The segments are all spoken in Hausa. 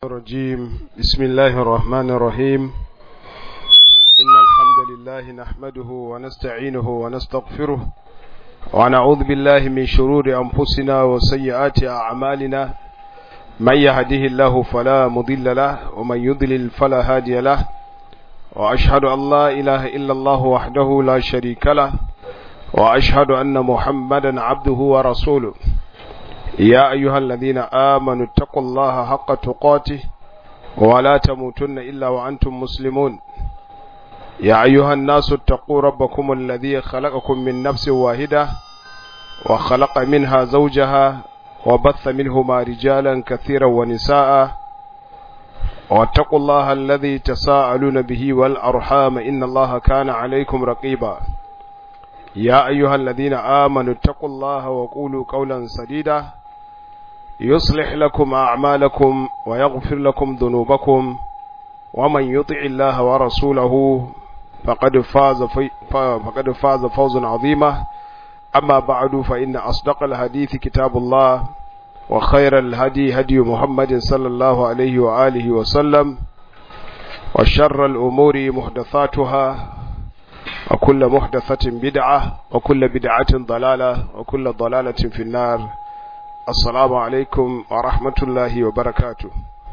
الرجيم بسم الله الرحمن الرحيم إن الحمد لله نحمده ونستعينه ونستغفره ونعوذ بالله من شرور أنفسنا وسيئات أعمالنا من يهده الله فلا مضل له ومن يضلل فلا هادي له وأشهد أن لا إله إلا الله وحده لا شريك له وأشهد أن محمدا عبده ورسوله يا أيها الذين آمنوا اتقوا الله حق تقاته ولا تموتن إلا وأنتم مسلمون يا أيها الناس اتقوا ربكم الذي خلقكم من نفس واحدة وخلق منها زوجها وبث منهما رجالا كثيرا ونساء واتقوا الله الذي تساءلون به والأرحام إن الله كان عليكم رقيبا يا أيها الذين آمنوا اتقوا الله وقولوا قولا سديدا يصلح لكم أعمالكم ويغفر لكم ذنوبكم ومن يطع الله ورسوله فقد فاز في فقد فاز فوزا عظيما أما بعد فإن أصدق الحديث كتاب الله وخير الهدي هدي محمد صلى الله عليه وآله وسلم وشر الأمور محدثاتها وكل محدثة بدعة وكل بدعة ضلالة وكل ضلالة في النار السلام عليكم ورحمة الله وبركاته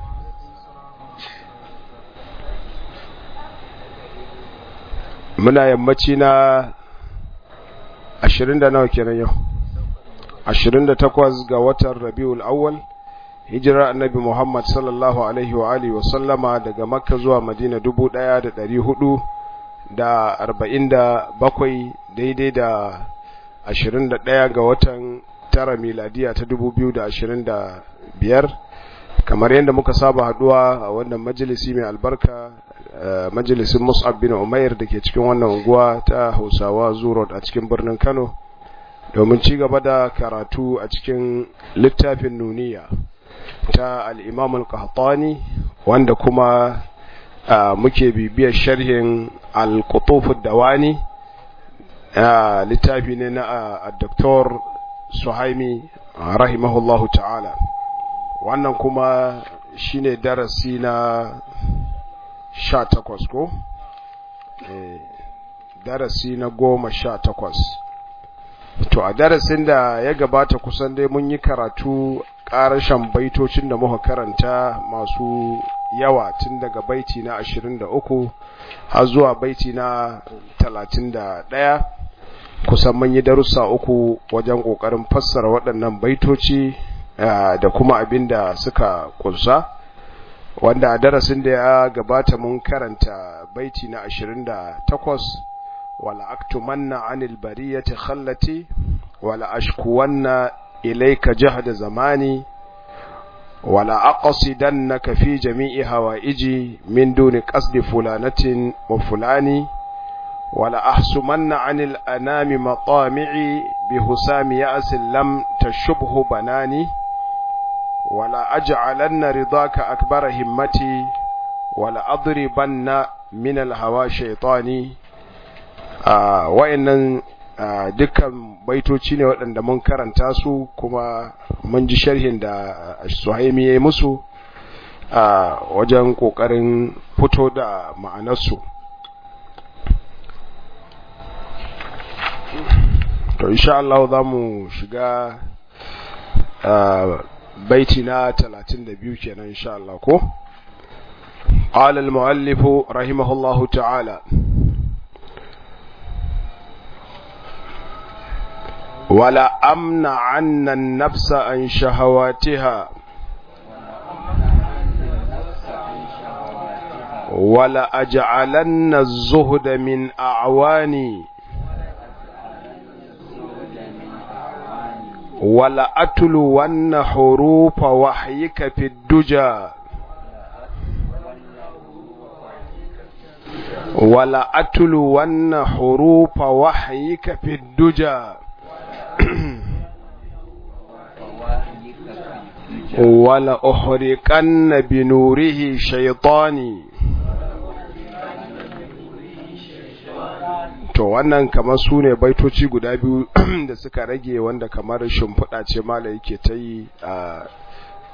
muna yammaci na ashirin da nawa kenan yau ashirin da takwas ga watan rabiul awwal hijirar annabi muhammad sallallahu alaihi wa alihi wa sallama daga makka zuwa madina dubu ɗaya da ɗari hudu da arba'in da bakwai daidai da ashirin da ɗaya ga watan tara miladiya ta dubu biyu da ashirin da biyar kamar yadda muka saba haduwa a wannan majalisi mai albarka majalisin mus'ab bin umair da ke cikin wannan unguwa ta hausawa zurot a cikin birnin kano domin ci gaba da karatu a cikin littafin nuniya ta al'imam al-qahtani wanda kuma muke bibiyar sharhin al-qutufud dawani littafi ne na Dr. Suhaimi rahimahullahu ta'ala wannan kuma shine darasi na sha takwas ko? darasi na goma sha takwas to a darasin da ya gabata kusan dai mun yi karatu ƙarashen baitocin da muka karanta masu yawa tun daga baiti na ashirin da uku har zuwa baiti na talatin da ɗaya kusan mun yi darussa uku wajen ƙoƙarin fassara waɗannan baitoci da kuma abin da suka ƙunsa wanda a darasin da ya gabata mun karanta baiti na ashirin da takwas wala aktumanna anil bariyati khallati wala ashkuwanna ilayka jahda zamani wala aqsidannaka fi jami'i hawaiji min duni qasdi fulanatin wa fulani wala ahsumanna anil anami matami'i bihusami ya'si lam tashubhu banani wala aj'alanna ridaka akbara himmati wala adribanna min alhawa shaytani wa'annan dukkan baitoci ne waɗanda mun karanta su kuma mun ji sharhin da suhaimi ya yi musu a wajen ƙoƙarin fito da ma'anarsu to insha Allah za mu shiga baiti na 32 kenan insha Allah ko قال المؤلف رحمه الله تعالى ولا أمن عن النفس عن شهواتها ولا أجعلن الزهد من أعواني ولا أتلون حروف وحيك في الدجى ولا أتلون حروف وحيك في الدجى ولا أحرقن بنوره شيطاني to wannan kamar su ne baitoci guda biyu da suka rage wanda kamar shimfiɗa ce mala yake ta yi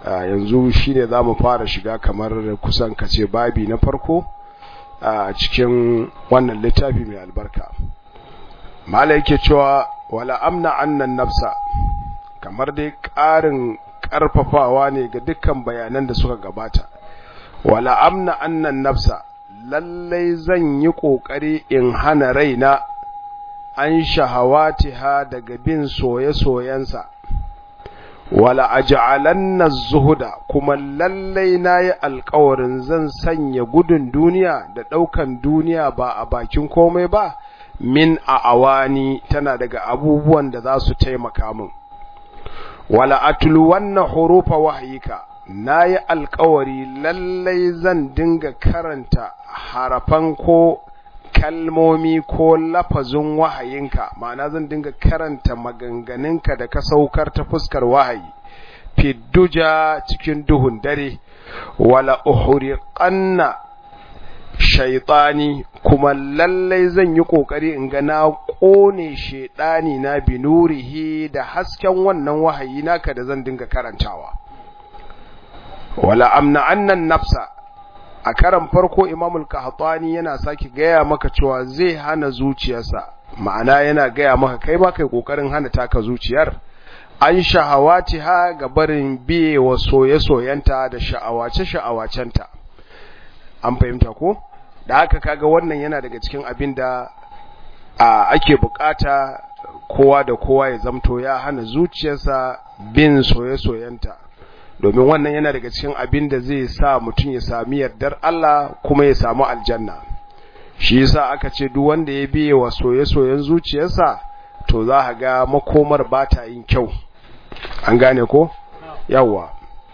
yanzu shine za mu fara shiga kamar kusan kace babi na farko a cikin wannan littafi mai albarka mala yake cewa wala amna annan nafsa kamar dai ƙarin ƙarfafawa ne ga dukkan bayanan da suka gabata wala amna annan nafsa lallai zan yi ƙoƙari in hana raina an shahawatiha daga bin soye-soyensa wala aj'alanna zuhuda kuma lallai nayi alƙawarin zan sanya gudun duniya da ɗaukan duniya ba a bakin komai ba min a awani tana daga abubuwan da za su taimaka min wala atluwanna hurufa wahyika nayi alƙawari lallai zan dinga karanta harafan ko kalmomi ko lafazin wahayinka ma'ana zan dinga karanta maganganunka da ka saukar ta fuskar wahayi fidduja cikin duhun dare wala uhriqanna shaytani kuma lallai zan yi kokari in ga na kone shedani na binurihi da hasken wannan wahayi naka da zan dinga karantawa wala amna annan nafsa a karan farko imamul qahtani yana saki gaya maka cewa zai hana zuciyarsa ma'ana yana gaya maka kai ma kai kokarin hana taka zuciyar an shahawati ha ga barin biye wa soye-soyenta da sha'awace sha'awacenta an fahimta ko da haka kaga wannan yana daga cikin abin da ake bukata kowa da kowa ya zamto ya hana zuciyarsa bin soye-soyenta domin wannan yana daga cikin abin da zai sa mutum ya sami yardar Allah kuma ya samu aljanna shi yasa aka ce duk wanda ya biye wa soye-soyen zuciyarsa to za ka ga makomar ba ta yin kyau an gane ko yawa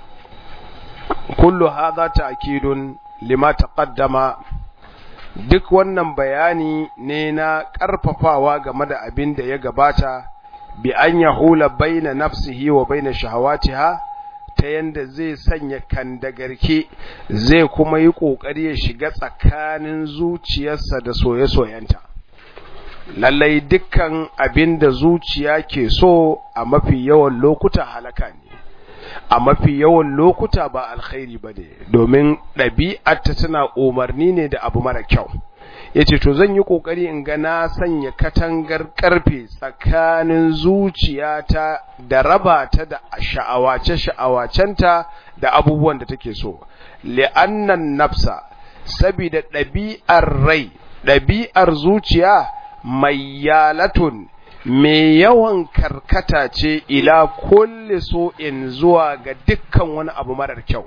kullu hadha ta'kidun lima taqaddama duk wannan bayani ne na karfafawa game da abin da ya gabata bi an yahula baina nafsihi wa baina shahawatiha ta yanda zai sanya kandagarke zai kuma yi ƙoƙari ya shiga tsakanin zuciyarsa da soye-soyenta lallai dukkan abin da zuciya ke so a mafi yawan lokuta halaka ne a mafi yawan lokuta ba alkhairi ba ne domin ɗabi'arta tana umarni ne da abu mara kyau ya ce to zan yi ƙoƙari in ga na sanya katangar ƙarfe tsakanin zuciyata da raba ta da sha'awace-sha'awacenta da abubuwan da take so li'annan nafsa sabida ɗabi'ar rai ɗabi'ar zuciya mai yalatun mai yawan karkata ce ila kulle so in zuwa ga dukkan wani abu marar kyau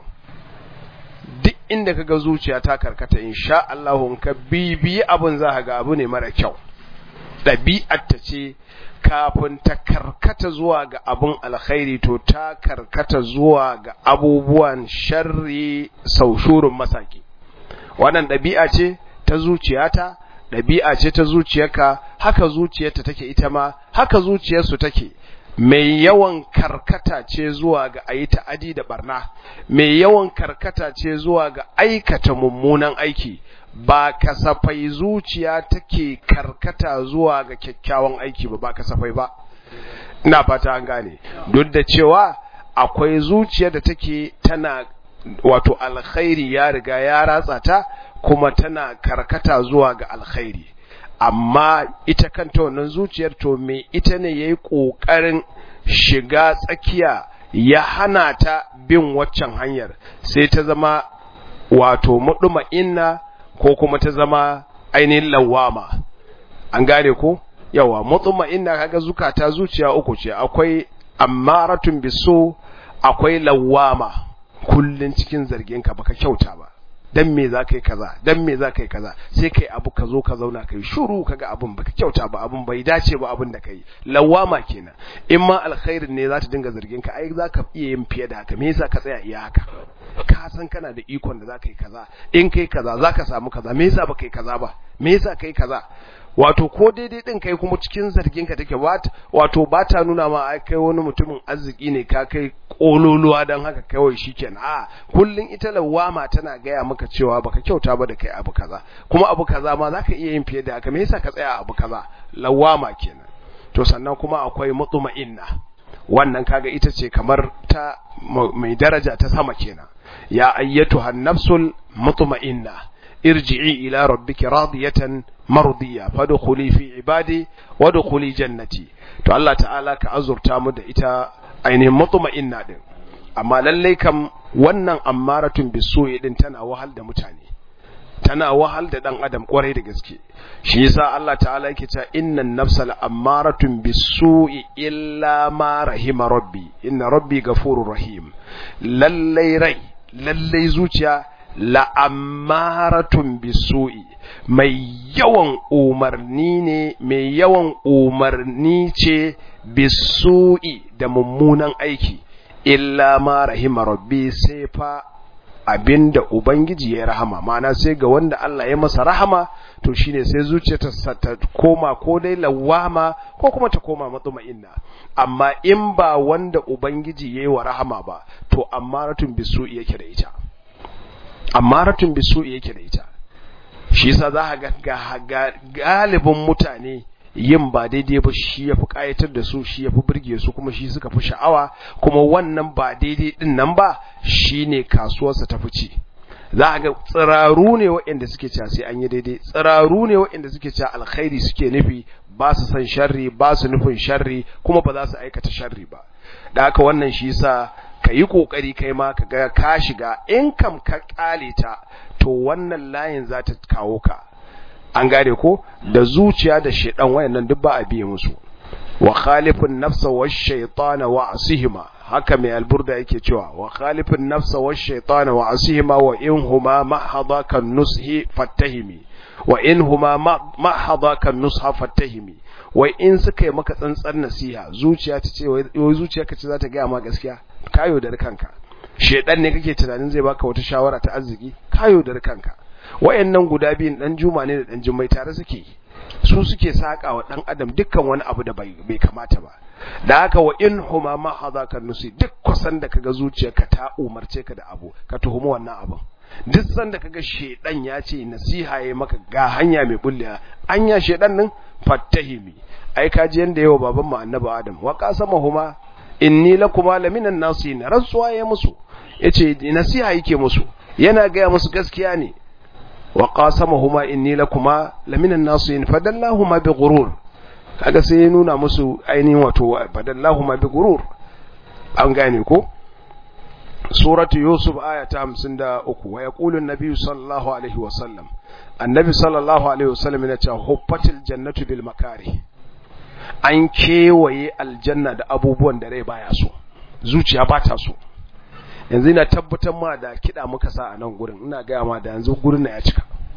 duk inda kaga zuciya ta karkata insha Allah ka bibiyi abun za ga abu ne mara kyau ɗabi'ar ta ce kafin ta karkata zuwa ga abun alkhairi to ta karkata zuwa ga abubuwan sharri saushurun masaki wannan ɗabi'a ce ta zuciyata ɗabi'a ce ta zuciyarka haka zuciyarta take ita ma haka zuciyarsu take mai yawan karkata ce zuwa ga ayi ta'adi da barna mai yawan karkata ce zuwa ga aikata mummunan aiki ba kasafai zuciya take karkata zuwa ga kyakkyawan aiki ba ba kasafai ba ina fata an gane duk da cewa akwai zuciya da take tana wato alkhairi ya riga ya ratsa ta kuma tana karkata zuwa ga alkhairi amma ita kanta wannan zuciyar to me ita ne yayi kokarin shiga tsakiya ya hana ta bin waccan hanyar sai ta zama wato muduma inna ko kuma ta zama ainihin lawama an gane ko yawa muduma inna kaga zukata zuciya uku ce akwai ammaratun biso akwai lawama kullun cikin zargin ka baka kyauta ba dan me za ka yi kaza dan me za ka yi kaza sai kai abu ka zo ka zauna kai shuru kaga abun baka kyauta ba abun bai dace ba abun da kai lawama kenan in ma alkhairin ne za ta dinga zargin ka ai za ka iya yin fiye da haka me yasa ka tsaya iya haka ka san kana da ikon da za ka yi kaza in kai kaza za ka samu kaza me yasa ba kai kaza ba me yasa kai kaza wato ko daidai din kai kuma cikin zargin ka take wato ba ta nuna ma ai kai wani mutumin arziki ne ka kai kololuwa don haka kawai shikenan a kullun ita lawama tana gaya maka cewa baka kyauta ba da kai abu kaza kuma abu kaza ma zaka iya yin fiye da haka me yasa ka tsaya abu kaza lawama kenan to sannan kuma akwai mutma'inna wannan kaga ita ce kamar ta mai daraja ta sama kenan ya ayyatuha nafsul mutma'inna irji'i ila rabbiki radiyatan mardiya fadkhuli fi ibadi wadkhuli jannati to Allah ta'ala ka azurta mu da ita ainihin mutma'inna din amma lallai kam wannan ammaratun bisu'i din tana wahal da mutane tana wahal da dan adam kwarai da gaske shi yasa Allah ta'ala yake cewa innan nafsal ammaratun bisu'i illa ma rahima rabbi inna rabbi ghafurur rahim lallai rai lallai zuciya la'ammaratun bisu'i mai yawan umarni ne mai yawan umarni ce bisu'i da mummunan aiki illa ma rahima rabbi sai fa abinda ubangiji ya rahama ma'ana sai ga wanda Allah ya masa rahama to shine sai zuciyarta ta koma ko dai lawama ko kuma ta koma matsuma'inna amma in ba wanda ubangiji yayi wa rahama ba to ammaratun bisu'i yake da ita ammaratun bisu'i yake da ita shi yasa za ka ga galibin mutane yin ba daidai ba shi ya fi ƙayatar da su shi ya fi birge su kuma shi suka fi sha'awa kuma wannan ba daidai din nan ba shi ne kasuwarsa ta fice za a ga tsiraru ne waɗanda suke cewa sai an yi daidai tsiraru ne waɗanda suke cewa alkhairi suke nufi ba su san sharri ba su nufin sharri kuma ba za su aikata sharri ba da haka wannan shi yasa ka yi ƙoƙari kai ma ka ga ka shiga in kam ka ƙale ta to wannan layin za ta kawo ka an gane ko da zuciya da shedan wayannan duk ba a biye musu wa khalifun nafsa wash shaytana wa asihima haka mai alburda yake cewa wa khalifun nafsa wash shaytana wa asihima wa in huma mahadha kan nushi fattahimi wa in huma mahadha kan nusha fattahimi wai in suka yi maka tsantsar nasiha zuciya ta ce wai zuciya ka ce za ta gaya ma gaskiya kayo da kanka shedan ne kake tunanin zai baka wata shawara ta arziki kayo da kanka wayannan guda biyun dan juma ne da dan jummai tare suke su suke saka wa dan adam dukkan wani abu da bai kamata ba da haka wa in huma ma hadaka nusi duk kusan da kaga zuciyarka ta umarce ka da abu ka tuhumi wannan abin duk san da kaga shedan ya ce nasiha yayi maka ga hanya mai bullewa anya shedan din fattahimi ai kaji yanda yawa baban mu annabi adam wa qasama huma inni lakuma laminan nasihin rantsuwa ya musu yace nasiha yake musu yana gaya musu gaskiya ne wa qasamahuma inni lakuma laminan nasihin fadallahuma bighurur kaga sai ya nuna musu ainihin wato fadallahuma bighurur an gane ko suratu yusuf aya ta 53 wa yaqulu an-nabi sallallahu alaihi wa sallam annabi sallallahu alaihi wa sallam yana cewa huffatil jannatu bil makari an kewaye aljanna da abubuwan da rai baya so zuciya ba ta so yanzu ina tabbatar ma da kiɗa muka sa a nan gurin ina gaya ma da yanzu gurin na ya cika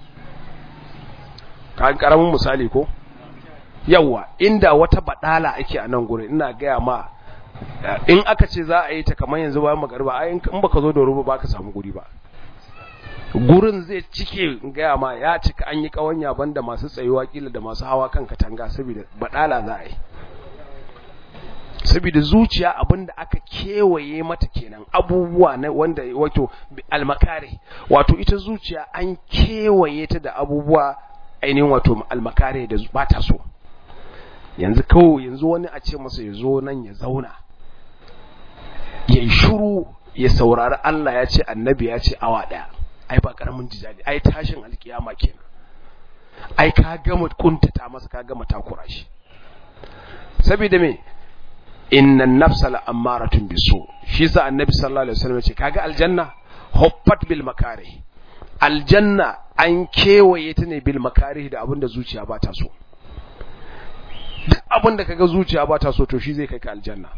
kan karamin misali ko yawa inda wata badala ake a nan gurin ina gaya ma in aka ce za a yi ta kamar yanzu bayan magariba ai in baka zo da ruba ba ka samu guri ba gurin zai cike gaya ma ya cika an yi kawanya banda masu tsayuwa kila da masu hawa kan katanga saboda badala za a yi saboda zuciya abinda aka kewaye mata kenan abubuwa na wanda wato almakare wato ita zuciya an kewaye ta da abubuwa ainihin wato almakare da ba ta so yanzu kawai yanzu wani a ce masa ya zo nan ya zauna ya yi shuru ya saurari Allah ya ce annabi ya ce awa ɗaya ai ba ƙaramin jijali ai tashin alkiyama kenan ai ka gama kuntata masa ka gama takura shi saboda me innan nafsa la'ammaratun bisu shi sa annabi sallallahu alaihi wasallam ce kaga aljanna huffat bil makari aljanna an kewaye ta ne bil makari da abinda zuciya ba ta so duk abinda kaga zuciya ba ta so to shi zai kai ka aljanna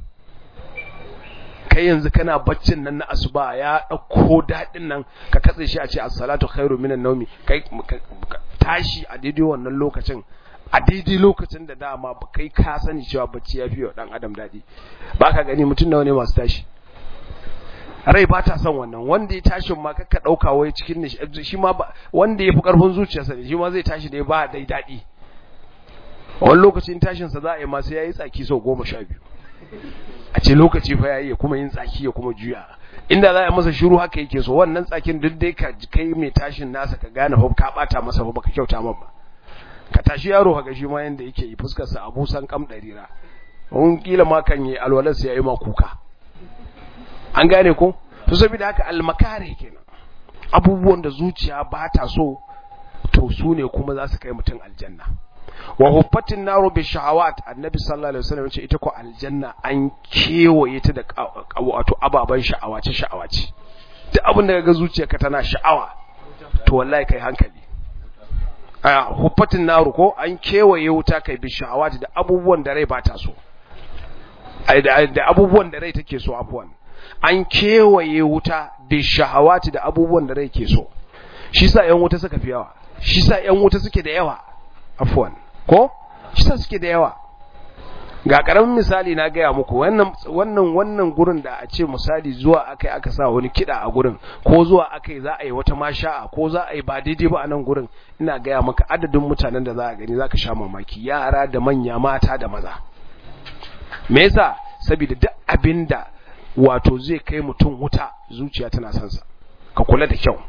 kai yanzu kana baccin nan na asuba ya dauko dadin nan ka katse shi a ce as-salatu khairu minan nawmi kai tashi a daidai wannan lokacin a daidai lokacin da dama ba kai ka sani cewa bacci ya fi wa dan adam daɗi ba ka gani mutum nawa ne masu tashi rai ba ta son wannan wanda ya tashi ma kakka ɗauka wai cikin shi ma wanda ya fi ƙarfin zuciyarsa ne shi ma zai tashi da ba dai daɗi wani lokacin tashinsa za a yi masu ya yi tsaki sau goma sha biyu a ce lokaci fa ya yi ya kuma yin tsaki ya kuma juya inda za a masa shiru haka yake so wannan tsakin duk dai ka kai mai tashin nasa ka gane fa ka bata masa fa baka kyauta man ba ka tashi yaro ka shi ma yanda yake yi fuskar sa abusan kam darira wani kila ma kan yi alwalar sai yayi ma kuka an gane ko to saboda haka almakare kenan abubuwan da zuciya ba ta so to su ne kuma za su kai mutum aljanna wa huffatin naru bi shahawat annabi sallallahu alaihi wasallam ce ita ko aljanna an kewaye ta da wato ababan sha'awace sha'awace duk abin da ga zuciyarka tana sha'awa to wallahi kai hankali a huffatin naru ko an kewaye wuta kai bi shahawat da abubuwan da rai ba ta so da abubuwan da rai take so afwan an kewaye wuta bi shahawat da abubuwan da rai ke so shi sa yan wuta suka fi yawa shi sa yan wuta suke da yawa afwan ko shi sa suke da yawa ga karamin misali na gaya muku wannan wannan wannan gurin da a ce misali zuwa akai aka sa wani kida a gurin ko zuwa akai za a yi wata masha'a ko za a yi ba daidai ba a nan gurin ina gaya maka adadin mutanen da za a gani zaka sha mamaki yara da manya mata da maza me yasa saboda duk abinda wato zai kai mutum wuta zuciya tana son sa ka kula da kyau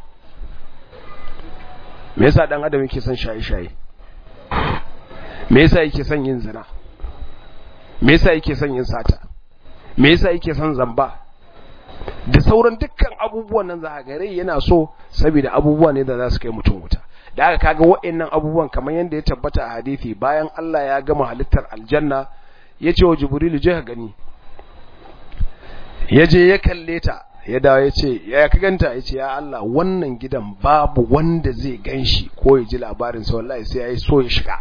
me yasa dan adam yake son shaye-shaye me yasa yake son yin zina me yasa yake son yin sata me yasa yake son zamba da sauran dukkan abubuwan nan za ga rai yana so saboda abubuwa ne da za su kai mutum wuta da aka kaga wa'annan abubuwan kamar yadda ya tabbata a hadisi bayan Allah ya gama halittar aljanna ya ce wa jibrilu je ka gani ya je ya kalle ta ya dawo ya ce ya ka ganta ya ce ya Allah wannan gidan babu wanda zai ganshi ko ya ji labarin sa wallahi sai ya yi so ya shiga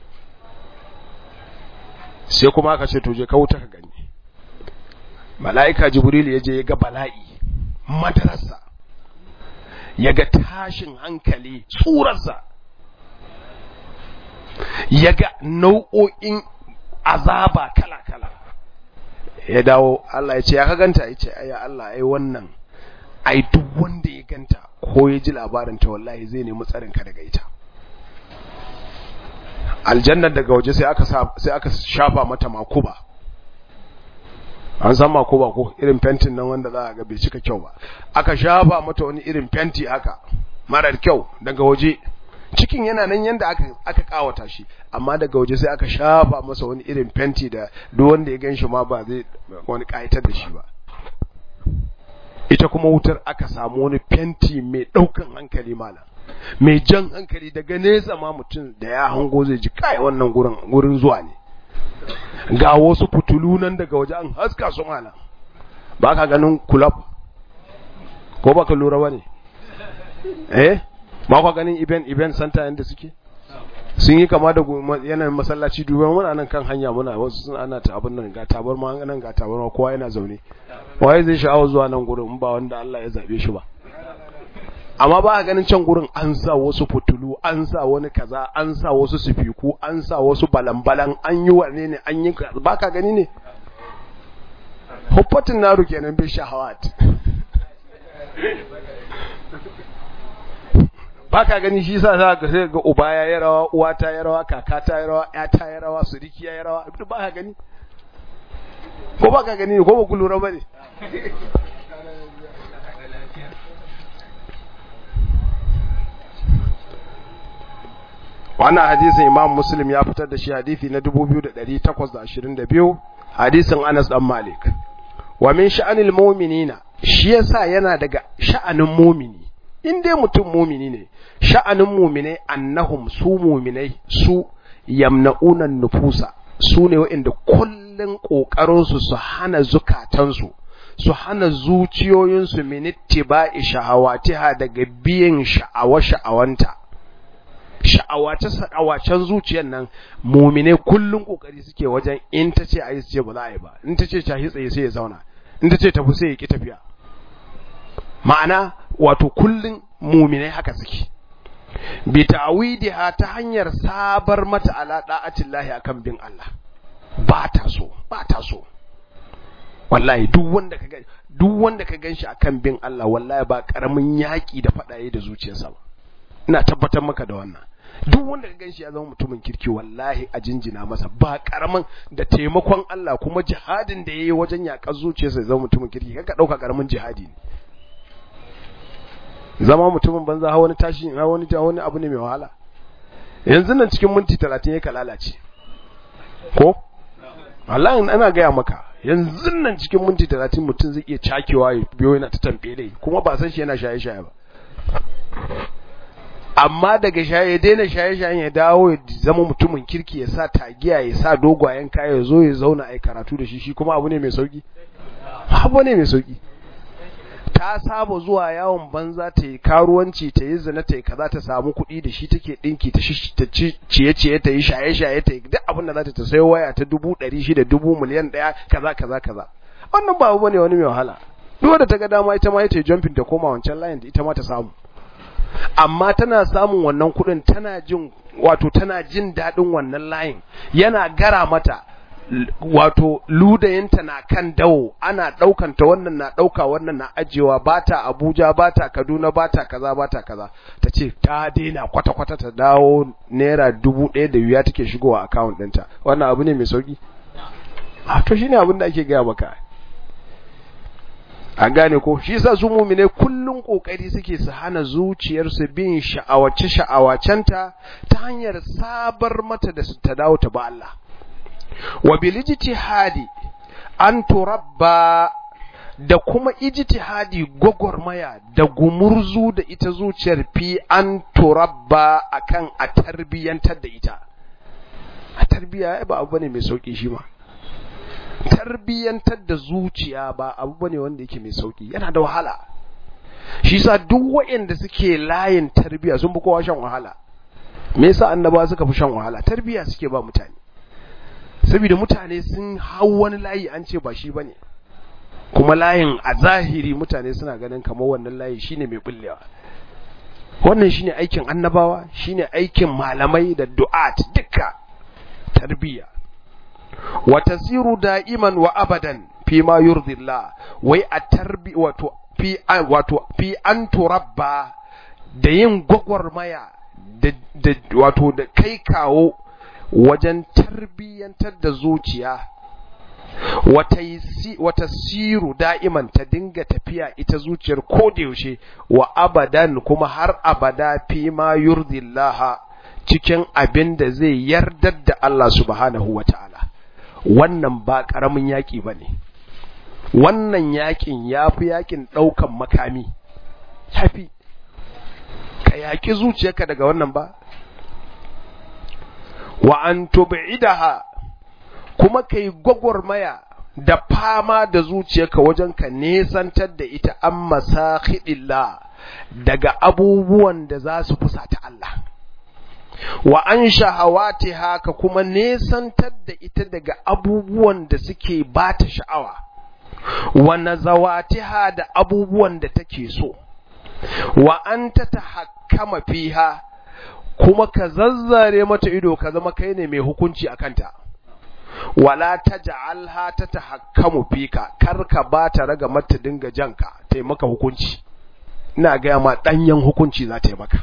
sai kuma aka ce to je ka wuta ka gani mala'ika jibril ya je ya ga bala'i madarasa ya ga tashin hankali tsurarsa ya ga nau'o'in azaba kala-kala ya dawo Allah ya ce ya ka ganta ya ce ya Allah ai wannan ai duk wanda ya ganta ko ya ji labarin ta wallahi zai nemi tsarin ka daga ita aljannar daga waje sai aka sai aka shafa mata makuba an san makuba ko irin fentin nan wanda za a ga bai cika kyau ba aka shafa mata wani irin fenti haka marar kyau daga waje cikin yana nan yanda aka aka kawata shi amma daga waje sai aka shafa masa wani irin fenti da duk wanda ya ganshi ma ba zai wani kayatar da shi ba ita kuma wutar aka samu wani fenti mai daukan hankali malam mai jan hankali daga nesa ma mutum da ya hango zai ji kai wannan gurin gurin zuwa ne ga wasu fitulu nan daga waje an haska su malam ba ka ganin kulab ko ba ka lura ba ne eh ba ka ganin event event center yadda suke sun yi kama da yanayin masallaci duba muna nan kan hanya muna wasu sun ana ta abin nan ga tabar ma nan ga tabar ma kowa yana zaune waye zai sha'awar zuwa nan gurin in ba wanda Allah ya zabe shi ba amma ba a ganin can gurin an sa wasu fitulu an sa wani kaza an sa wasu sifiku an sa wasu balambalan an yi wane ne an yi ba ka gani ne huffatin naru kenan bi shahawat ba ka gani shi sa za ka sai ga uba ya yi rawa uwa ta yi rawa kaka ta yi rawa ya ta yi rawa suriki ya yi rawa ba ka gani ko ba ka gani ko ba ku lura ba ne wannan hadisin imam muslim ya fitar da shi hadisi na 2822 hadisin anas dan malik wa min sha'anil mu'minina shi yasa yana daga sha'anin mu'mini in dai mutum mu'mini ne sha'anin mu'minai annahum su mu'minai su yamna'una nufusa su ne waɗanda kullun kokarin su su hana zukatansu su hana zuciyoyinsu min ittiba'i shahawatiha daga biyan sha'awa sha'awanta sha'awace-sha'awacen zuciyar nan mumine kullum kokari suke wajen in ta ce a yi ce ba za a yi ba in ta ce tashi tsaye sai ya zauna in ta ce tafi sai ya ki tafiya ma'ana wato kullum mumine haka suke bi ta'widiha ta hanyar sabar mata ala da'atillahi akan bin Allah ba ta so ba ta so wallahi duk wanda ka duk wanda ka ganshi akan bin Allah wallahi ba karamin yaki da fadaye da zuciyarsa ba ina tabbatar maka da wannan duk wanda ka ganshi ya zama mutumin kirki wallahi a jinjina masa ba karamin da taimakon Allah kuma jihadin da yayi wajen yakar zuciyarsa ya zama mutumin kirki kaka dauka karamin jihadi ne zama mutumin banza ha wani tashi ha wani ja wani abu ne mai wahala yanzu nan cikin minti 30 ya lalace ko Allah ana gaya maka yanzu nan cikin minti talatin mutum zai iya cakewa ya biyo yana ta tambaye kuma ba san shi yana shaye-shaye ba amma daga shaye ya daina shaye-shayen ya dawo ya zama mutumin kirki ya sa tagiya ya sa dogwayen kaya ya zo ya zauna a karatu da shi shi kuma abu ne mai sauki abu ne mai sauki ta saba zuwa yawon banza ta yi karuwanci ta yi zina ta yi kaza ta samu kuɗi da shi take ɗinki ta ciye-ciye ta yi shaye-shaye ta yi duk abin da za ta sai waya ta dubu ɗari shida dubu miliyan ɗaya kaza kaza kaza wannan ba abu ne wani mai wahala duk da ta ga dama ita ma ita yi jumping ta koma wancan layin da ita ma ta samu amma tana samun wannan kuɗin tana jin wato tana jin daɗin wannan layin yana gara mata wato ludayinta na kan dawo ana ɗaukanta wannan na ɗauka wannan na ajiyewa ba ta abuja ba ta kaduna ba ta kaza ba ta kaza ta ce ta daina kwata-kwata ta dawo naira dubu ɗaya da wuya take shigowa akawun ɗinta wannan abu ne mai sauƙi a to shine abin da ake gaya maka an gane ko shi yasa su mumine kullun kokari suke su hana zuciyarsu bin sha'awace sha'awacenta ta hanyar sabar mata da su ta dawo ta ba Allah wa bil ijtihadi an turabba da kuma ijtihadi gwagwarmaya da gumurzu da ita zuciyar fi an turabba akan a tarbiyantar da ita a tarbiya ba abu bane mai sauki shi ma tarbiyantar da zuciya ba abu bane wanda yake mai sauki yana da wahala shi sa duk waɗanda suke layin tarbiya sun fi kowa shan wahala me yasa annabawa suka fi shan wahala tarbiya suke ba mutane saboda mutane sun hau wani layi an ce ba shi bane kuma layin a zahiri mutane suna ganin kamar wannan layi shine mai bullewa wannan shine aikin annabawa shine aikin malamai da du'at duka tarbiya wa tasiru da'iman wa abadan fi ma yurdillah wai a tarbi wato fi wato fi an turabba da yin gwagwarmaya da, da wato da kai kawo wajen tarbiyyantar da zuciya wata siru da'iman ta dinga tafiya ita zuciyar yaushe wa abadan kuma har abada fi ma yurdillaha cikin abin da zai yardar da Allah subhanahu wa ta'ala wannan ba ƙaramin yaƙi ba ne wannan yaƙin ya fi yaƙin ɗaukan makami ya fi ka yaƙi zuciyarka daga wannan ba wa an tub'idaha kuma kai gwagwarmaya da fama da zuciyarka wajen ka nesantar da ita an masakhidillah daga abubuwan da za su fusata Allah wa an shahawatiha ka kuma nesantar da ita daga abubuwan da suke bata sha'awa wa nazawatiha da abubuwan da take so wa an tatahakkama fiha kuma ka zazzare mata ido ka zama kai ne mai hukunci a kanta wala taj'alha tatahakkamu fika kar ka ba ta raga mata dinga janka tai maka hukunci ina ga ma danyen hukunci za ta yi maka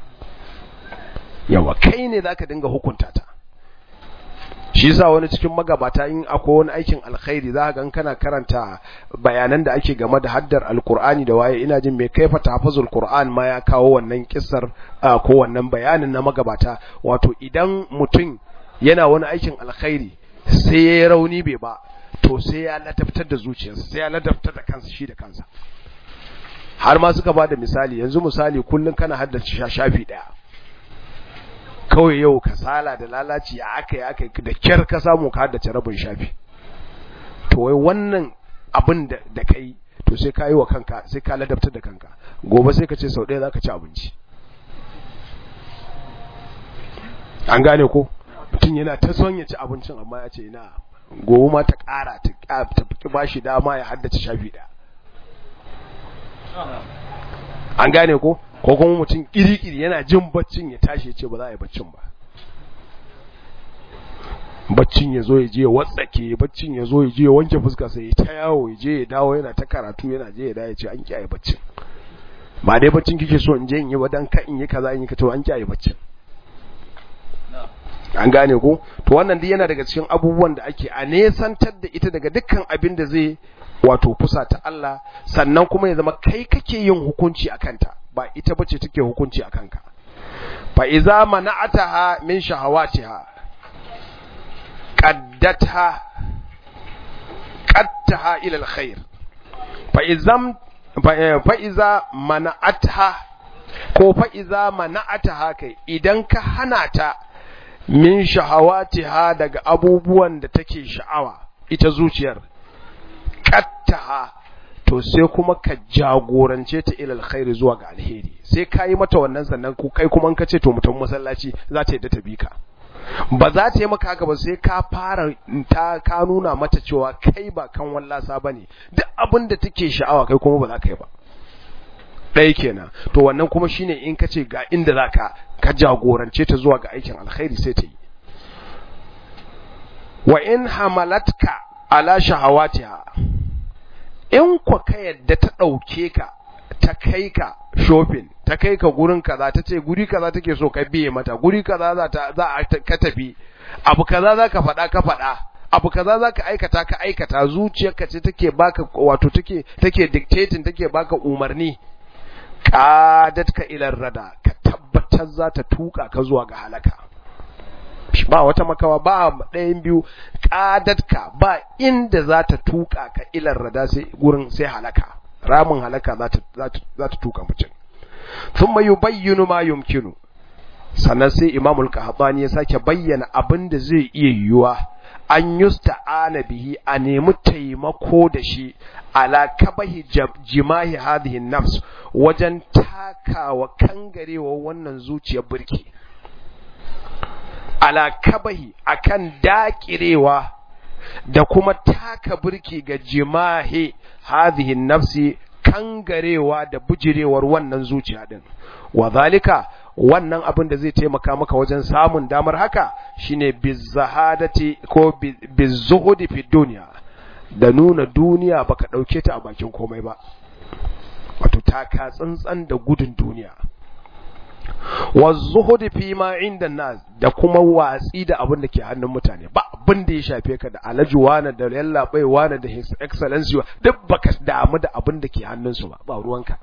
yawa kai ne zaka dinga hukunta ta shi yasa wani cikin magabata in akwai wani aikin alkhairi za ga kana karanta bayanan da ake game da haddar alkur'ani da waye ina jin mai kaifa tahfazul qur'an ma ya kawo wannan kissar ko wannan bayanin na magabata wato idan mutum yana wani aikin alkhairi sai ya rauni bai ba to sai ya ladabtar da zuciyarsa sai ya ladabtar da kansa shi da kansa har ma suka bada misali yanzu misali kullun kana haddace shafi daya kawai yau kasala da lalaci ya aka yi aka yi da kyar ka samu ka haddace rabin shafi to wai wannan abin da ka yi to sai ka yi wa kanka sai ka ladabtar da kanka gobe sai ka ce sau ɗaya za ka ci abinci an gane ko mutum yana ta son ya ci abincin amma ya ce ina gobe ma ta ƙara ta fi ba shi dama ya haddace shafi ɗaya an gane ko ko kuma mutum kirikiri yana jin baccin ya tashi ya ce ba za a yi baccin ba baccin ya zo ya je ya watsake baccin ya zo ya je ya wanke fuska sai ya ta yawo ya je ya dawo yana ta karatu yana je ya dawo ya ce an kiyaye baccin ba dai baccin kike so in je in yi ba dan ka in yi kaza in yi ka to an kiyaye baccin an gane ko to wannan duk yana daga cikin abubuwan da ake a nesantar da ita daga dukkan abin da zai wato fusa ta Allah sannan kuma ya zama kai kake yin hukunci a kanta ba ita bace take hukunci a kanka fa iza mana'ataha min shahawatiha qaddatha qattaha ila alkhair fa izam fa iza mana'atha ko fa iza mana'ataha kai idan ka hana ta min shahawatiha daga abubuwan da take sha'awa ita zuciyar qattaha to sai kuma ka jagorance ta ilal khairi zuwa ga alheri sai ka yi mata wannan sannan ku kai kuma ka ce to mutum masallaci za ta yadda ta bi ka ba za ta yi maka haka ba sai ka fara ta ka nuna mata cewa kai ba kan wallasa bane duk abin da take sha'awa kai kuma ba za ka yi ba ɗaya kenan to wannan kuma shine in ka ce ga inda za ka ka jagorance ta zuwa ga aikin alkhairi sai ta yi wa in hamalatka ala shahawatiha in kwa ka yadda ta ɗauke ka ta kai ka shopping ta kai ka gurin kaza ta ce guri kaza take so ka biye mata guri kaza za ta za a ka tafi abu kaza za ka faɗa ka faɗa abu kaza za ka aikata ka aikata zuciyarka ce take baka wato take take dictating take baka umarni qadat ka ila rada ka tabbatar za ta tuka ka zuwa ga halaka ba wata makawa ba ɗayan biyu ƙadatka ba inda za ta tuka ka ilar rada sai gurin sai halaka ramin halaka za ta tuka mutum sun mayu bayyanu ma yumkinu sannan sai imamul qahtani ya sake bayyana abin da zai iya yiwuwa an yusta'ana bihi a nemi taimako da shi ala kabahi jimahi hadhihi nafs wajen takawa kangarewa wannan zuciyar birki ala kabahi akan dakirewa da kuma taka burki ga jimahi hadhihi nafsi kangarewa da bujirewar wannan zuciya din wa zalika wannan abin da zai taimaka maka wajen samun damar haka shine bizahadati ko bizuhudi fi dunya da nuna duniya baka dauke ta a bakin komai ba wato taka tsantsan da gudun duniya wazuhudi fi ma inda nas da kuma watsi da abin da ke hannun mutane ba abin da ya shafe ka da alhaji wani da yallaɓai wani da his excellency duk baka damu da abin da ke hannunsu ba ba ruwanka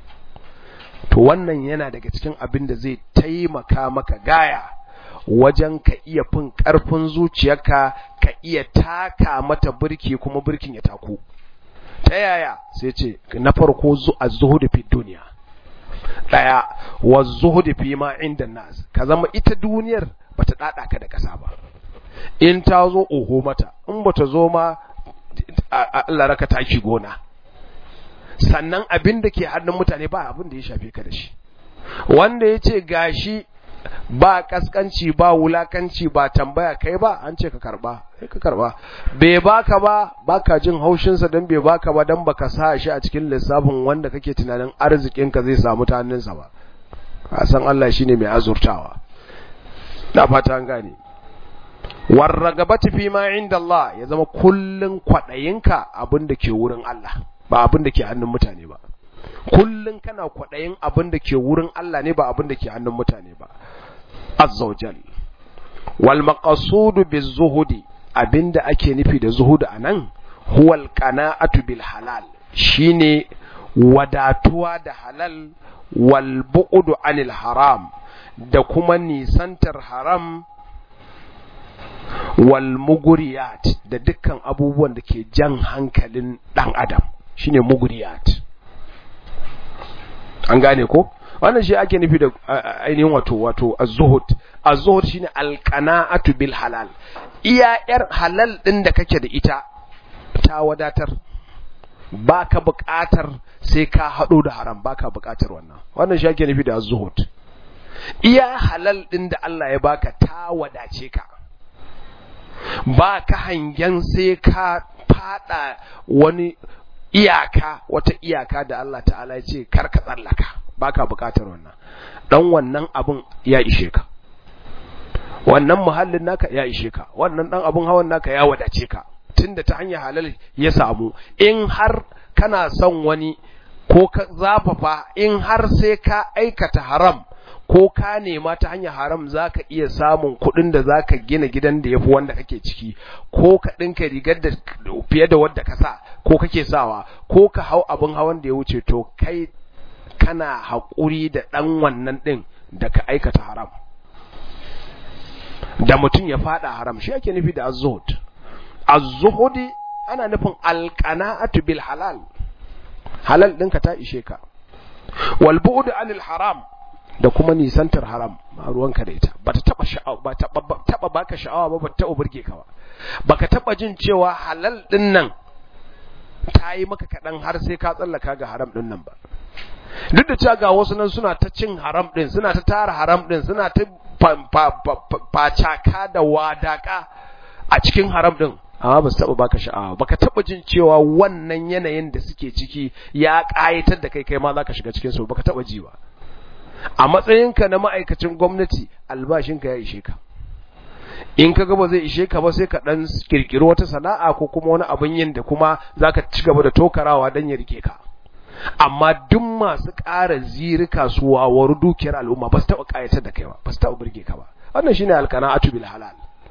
to wannan yana daga cikin abin da zai taimaka maka gaya wajen ka iya fin ƙarfin zuciyarka ka iya taka mata birki kuma birkin ya taku ta yaya sai ce na farko a zuhudu fi duniya daya wa zuhudi fi ma inda nas ka zama ita duniyar bata dada ka da kasa ba in ta zo oho mata in bata zo ma Allah raka taki gona sannan abin da ke hannun mutane ba abin da ya shafe ka da shi wanda ya ce gashi ba kaskanci ba wulakanci ba tambaya kai ba an ce ka karba sai ka karba bai baka ba baka jin haushin sa dan bai baka ba dan baka sa shi a cikin lissafin wanda kake tunanin arzikin ka zai samu ta hannunsa ba ka san Allah shine mai azurtawa na fata an gane warragabati fi ma inda Allah ya zama kullun kwadayinka abin da ke wurin Allah ba abin da ke hannun mutane ba kullun kana kwadayin abin da ke wurin Allah ne ba abin da ke hannun mutane ba azza wajal wal maqsudu bizuhudi abinda ake nufi da zuhudu anan huwal qana'atu bil halal shine wadatuwa da halal wal bu'du anil haram da kuma nisantar haram wal muguriyat da dukkan abubuwan da ke jan hankalin dan adam shine muguriyat an gane ko wannan shi ake nufi da ainihin wato wato az-zuhud az-zuhud shine al-qana'atu bil halal iya yar halal din da kake da ita ta wadatar baka buƙatar sai ka hado da haram baka buƙatar wannan wannan shi ake nufi da az-zuhud iya halal din da Allah ya baka ta wadace ka ba ka hangen sai ka fada wani iyaka wata iyaka da Allah ta'ala ya ce kar ka tsallaka baka bukatar wannan dan wannan abun ya ishe ka wannan muhallin naka ya ishe ka wannan dan abun hawan naka ya wadace ka tunda ta hanyar halal ya samu in har kana son wani ko ka zafafa in har sai ka aikata haram ko ka nema ta hanyar haram zaka iya samun kuɗin da zaka gina gidan da yafi wanda kake ciki ko ka ɗinka rigar da fiye da wadda ka sa ko kake sawa ko ka hau abin hawan da ya wuce to kai kana haƙuri da ɗan wannan ɗin da ka aikata haram da mutum ya faɗa haram shi ake nufi da az-zuhud az-zuhudi ana nufin alqana'atu bil halal halal ɗinka ta ishe ka wal bu'd anil haram da kuma nisantar haram ba ruwanka da ita bata taba sha'awa ba taba baka sha'awa ba bata taba burge ka ba baka taba jin cewa halal din nan ta yi maka kaɗan har sai ka tsallaka ga haram din nan ba duk da cewa ga wasu nan suna ta cin haram din suna ta tara haram din suna ta facaka da wadaka a cikin haram din amma ba su taɓa baka sha'awa baka taɓa jin cewa wannan yanayin da suke ciki ya ƙayatar da kai kai ma za ka shiga cikin su baka taɓa ji ba a matsayinka na ma'aikacin gwamnati albashinka ya ishe ka in ka ga ba zai ishe ka ba sai ka dan kirkiri wata sana'a ko kuma wani abin yin da kuma zaka ci gaba da tokarawa dan ya rike ka amma duk masu ƙara zirika su wawaru dukiyar al'umma ba su taɓa ƙayatar da kai ba ba su taɓa burge ka ba wannan shine alqana'atu bil halal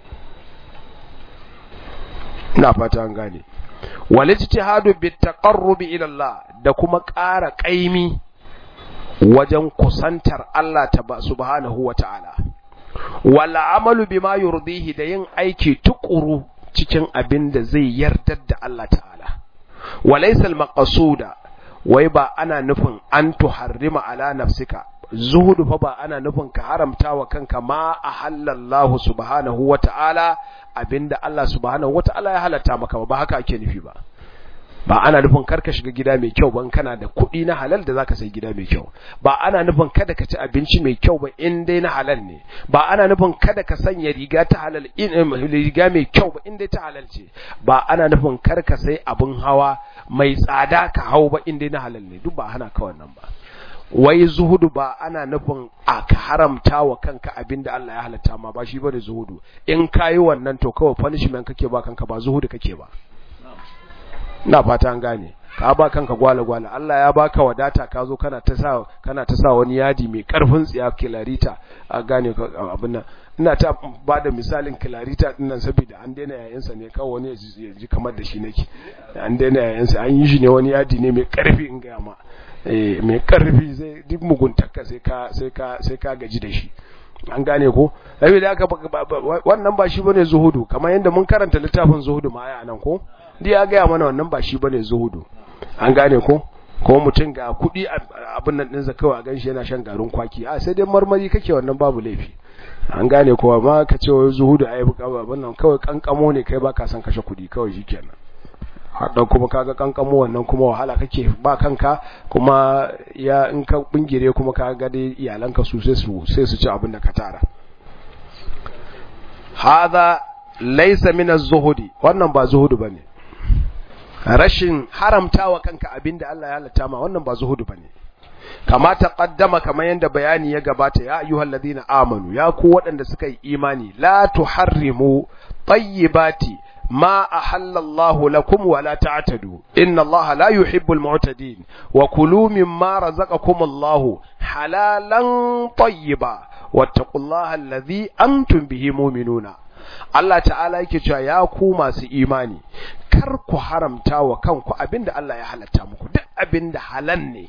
ina fata an gane wal ijtihadu bit taqarrubi ila Allah da kuma ƙara ƙaimi wajen kusantar Allah ta subhanahu wa ta'ala, wala amalu bima yurdihi da yin aiki tukuru cikin abin da zai yardar da Allah ta'ala, walaisal maqasuda wai ba ana nufin an tuharrima ala nafsika, zuhudu fa ba ana nufin ka haramta wa kanka ma a halallahu subhanahu wa ta'ala abinda Allah subhanahu wa ta'ala ya halatta maka ba haka ake nufi ba. ba ana nufin karka shiga gida mai kyau ban kana da kuɗi na halal da zaka sai gida mai kyau ba ana nufin kada ka ci abinci mai kyau ba in dai na halal ne ba ana nufin kada ka sanya riga ta halal in riga mai kyau ba in dai ta halal ce ba ana nufin karka sai abin hawa mai tsada ka hau ba in dai na halal ne duk ba hana ka wannan ba wai zuhudu ba ana nufin a ka haramta wa kanka abin da Allah ya halatta ma ba shi bane zuhudu in kayi wannan to kawai punishment kake ba kanka ba zuhudu kake ba ina fata an gane ka ba kanka gwala gwala Allah ya baka wadata ka zo kana ta sa kana ta sa wani yadi mai karfin tsiya kilarita a gane abin nan ina ta ba da misalin kilarita din nan saboda an daina yayansa ne kawai wani ya ji kamar da shi nake an daina yayansa an yi shi ne wani yadi ne mai karfi in ga ma eh mai karfi sai duk muguntarka sai ka sai ka sai ka gaji da shi an gane ko saboda haka wannan ba shi bane zuhudu kamar yadda mun karanta littafin zuhudu ma aya nan ko dai ya gaya mana wannan ba shi bane zuhudu an gane ko ko mutum ga kuɗi abin nan ɗinsa kawai a ganshi yana shan garin kwaki a sai dai marmari kake wannan babu laifi an gane ko amma ka ce wai zuhudu ai abin nan kawai kankamo ne kai baka san kashe kuɗi kawai shikenan haɗa kuma kaga kankamo wannan kuma wahala kake ba kanka kuma ya in ka bingire kuma ka ga dai iyalanka su sai su sai su ci abin da ka tara hadha laysa min az-zuhudi wannan ba zuhudu bane rashin haramtawa kanka abinda Allah ya halatta ma wannan ba zuhudu bane kama taqaddama kamar yanda bayani ya gabata ya ayyuhal ladina amanu ya ku waɗanda suka yi imani la tuharrimu tayyibati ma ahalla Allah lakum wa la ta'tadu inna Allah la yuhibbul mu'tadin wa kulu mimma razaqakum Allah halalan tayyiba wattaqullaha alladhi antum bihi mu'minuna Allah ta'ala yake cewa ya ku masu imani kar ku haramta wa kanku abinda Allah ya halatta muku duk abinda halal ne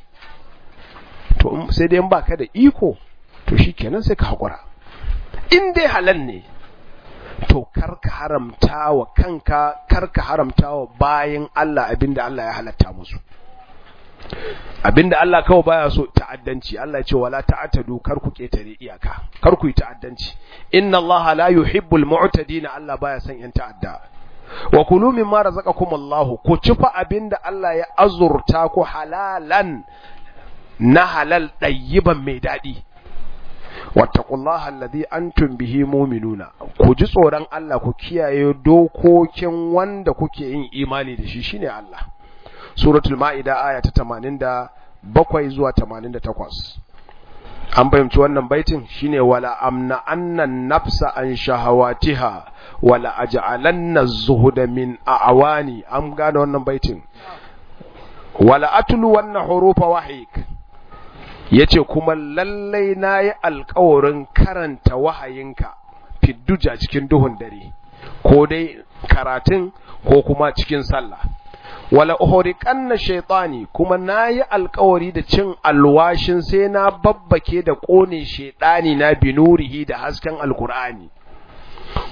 to sai dai in baka da iko to shikenan sai ka hakura in dai halal ne to kar ka haramta wa kanka kar ka haramta wa bayin Allah abinda Allah ya halatta musu abinda Allah kawai baya so ta'addanci Allah ya ce wala ta'tadu kar ku ketare iyaka kar ku yi ta'addanci inna Allah la yuhibbul mu'tadin Allah baya son yan ta'adda wa kulu mimma razaqakum Allah ku ci fa abinda Allah ya azurta ku halalan na halal ɗayyiban mai daɗi wattaqullaha alladhi antum bihi mu'minuna ku ji tsoron Allah ku kiyaye dokokin wanda kuke yin imani da shi shine Allah suratul ma'ida aya ta 87 zuwa 88 an fahimci wannan baitin shine wala amna annan nafsa an shahawatiha wala aj'alanna az-zuhda min a'wani an gane wannan baitin wala atlu wannan hurufa wahik yace kuma lallai nayi alƙawarin karanta wahayinka fidduja cikin duhun dare ko dai karatun ko kuma cikin sallah wala uhriqanna shaytani kuma nayi alƙawari da cin alwashin sai na babbake da kone shaytani na binurihi da hasken alqur'ani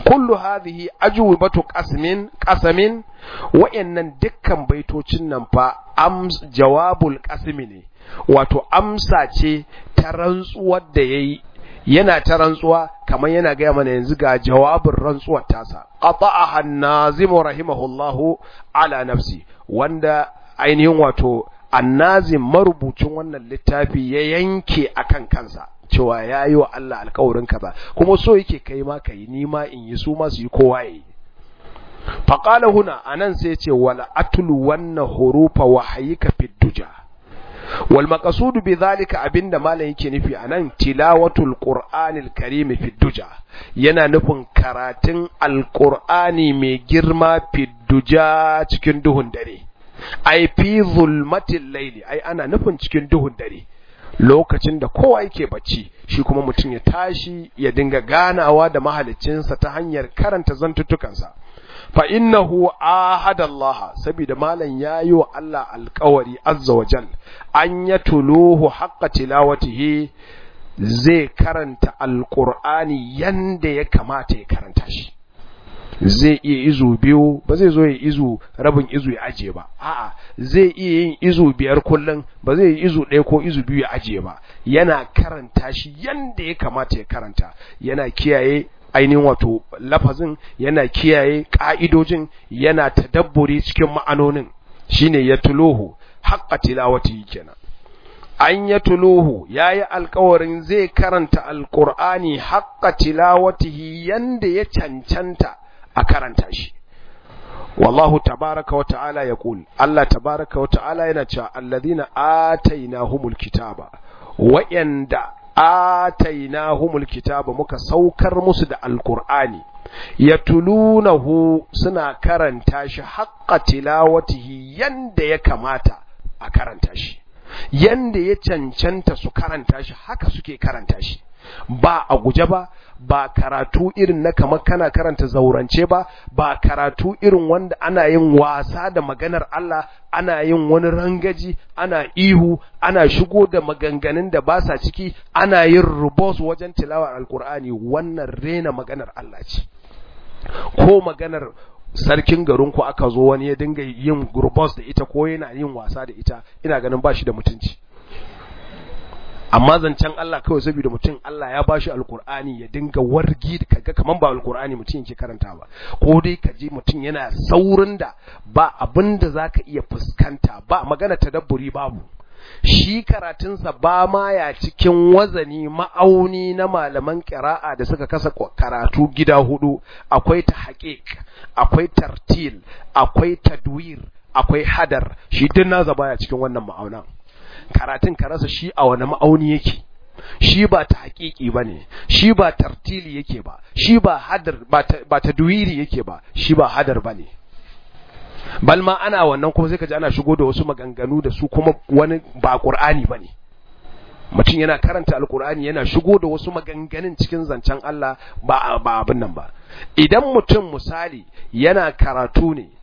kullu hadhihi ajwibatu qasmin qasamin wa'annan dukkan baitocin nan fa am jawabul qasmi ne wato amsa ce ta rantsuwar da yayi yana ta rantsuwa kamar yana gaya mana yanzu ga jawabin rantsuwar tasa qata'aha an-nazim rahimahullahu ala nafsi wanda ainihin wato annazim marubucin wannan littafi ya yanke akan kansa cewa ya yi wa Allah alkawarin kaza kuma so yake kai ma ka yi nima in yi su ma su yi kowa ya yi faƙala huna a nan sai ce wala atulu wannan hurufa wahayika fi duja wal maqasudu bi zalika abinda malam yake nufi anan tilawatul qur'anil karim fi duja yana nufin karatun alqur'ani mai girma fi duja cikin duhun dare ai fi zulmatil layli ai ana nufin cikin duhun dare lokacin da kowa yake bacci shi kuma mutum ya tashi ya dinga ganawa da mahaliccinsa ta hanyar karanta zantuttukansa fa innahu ahada Allah saboda malam yayi wa Allah alƙawari azza wa jal an yatuluhu haqqa tilawatihi zai karanta alqur'ani yanda ya kamata ya karanta shi zai iya izu biyu ba zai zo ya izu rabin izu ya ajiye ba a'a zai iya yin izu biyar kullum ba zai yi izu ɗaya ko izu biyu ya ajiye ba yana karanta shi yanda ya kamata ya karanta yana kiyaye ainihin wato lafazin yana kiyaye ka'idojin yana tadabburi cikin ma'anonin shine ya tuluhu haqqa tilawati kenan an ya tuluhu yayi alkawarin zai karanta alqur'ani haqqa tilawatihi yanda ya cancanta a karanta shi wallahu tabaraka wa ta'ala ya kul Allah tabaraka wa ta'ala yana cewa alladhina atainahumul kitaba wa'anda atainahumul kitaba muka saukar musu da alqur'ani yatulunahu suna karanta shi haqqa tilawatihi yanda ya kamata a karanta shi yanda ya cancanta su karanta shi haka suke karanta shi ba a guje ba ba karatu irin na kamar kana karanta zaurance ba ba karatu irin wanda ana yin wasa da maganar Allah ana yin wani rangaji ana ihu ana shigo da maganganun da ba sa ciki ana yin rubos wajen tilawar alkur'ani wannan rena maganar Allah ce ko maganar sarkin garin ku aka zo wani ya dinga yin rubos da ita ko yana yin wasa da ita ina ganin ba shi da mutunci amma zancen Allah kawai saboda mutum Allah ya bashi alkur'ani ya dinga wargi kaga kaman ba alkur'ani mutum yake karanta ba ko dai ka ji mutum yana saurin da ba abin da zaka iya fuskanta ba magana tadabburi babu shi karatunsa ba ma ya cikin wazani ma'auni na malaman ƙira'a da suka kasa karatu gida hudu akwai ta haƙiƙ akwai tartil akwai tadwir akwai hadar shi duk naza baya cikin wannan ma'aunan karatun ka rasa shi a wani ma'auni yake shi ba ta haƙiƙi ba ne shi ba tartili yake ba shi ba hadar ba ta duwiri yake ba shi ba hadar ba ne balma ana wannan kuma sai ka ji ana shigo da wasu maganganu da su kuma wani ba ƙur'ani ba ne mutum yana karanta alƙur'ani yana shigo da wasu maganganun cikin zancen Allah ba ba abin nan ba idan mutum misali yana karatu ne